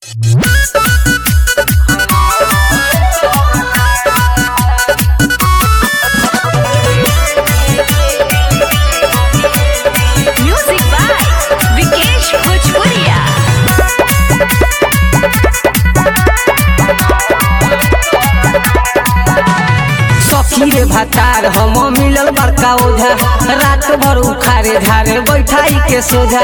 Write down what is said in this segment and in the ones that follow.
Music by Vikesh Bhojpuria. सखी रे भातार हम मिलल बड़का ओझा रात भर उखारे झारे बैठाई के सोझा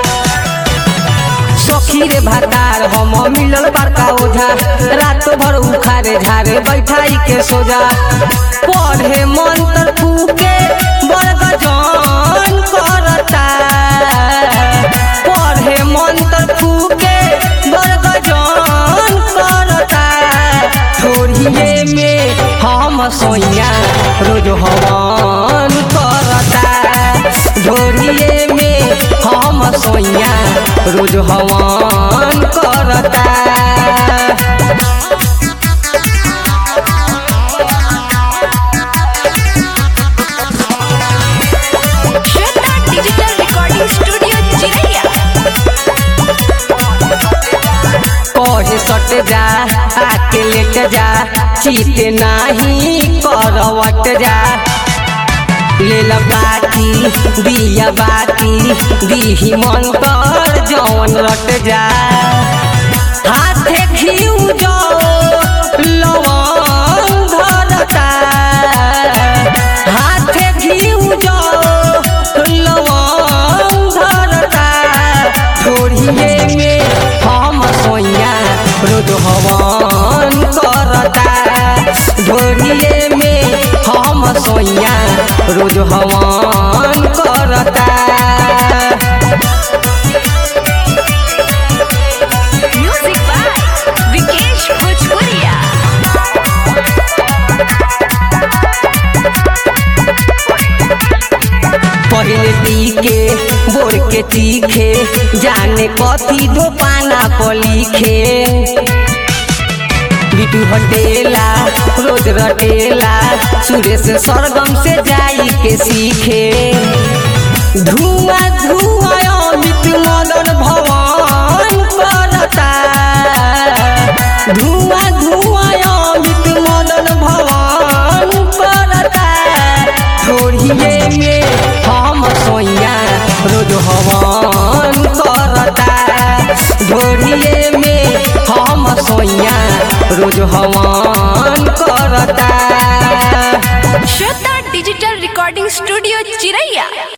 सखी रे भातार हम मिलल बड़का ओझा रात भर उखारे झारे बैठाई के सोझा पढ़े मंत्र फूके बड़ गजन करता पढ़े मंत्र फूके बड़ गजन करता थोड़िए में हम सोइया रोज हवन करता झोरिए में हम सोइया रोज हवन करता Shweta Digital Recording Studio, Chiraiya. कहे सट जा आके लेट जा चीत नाही करवट जा ले ला बाती दिया बाती दीही मन कर जवन रट जा हाथे घिउ जो लवंग धरता हाथे घिउ जो लवंग धरता छोड़िए में हम सोइया रोज हवन करता ढोरिए में हम सोइया रोज हवन करता Music by Vikesh Bhojpuria. पहले टीके बोर के तीखे जाने कथी दो पाना पर लिखे बिटू हटेला रोज रटेला सुरेश सरगम से जाई के सीखे धुआं धुआं अमित मदन भवन करता धुआं धुआं अमित मदन भवन करता छोड़िए में हम सोइया रोज हवन करता ढोरिए में हम सोइया रोज हवन करता Shweta Digital Recording Studio, Chiraiya.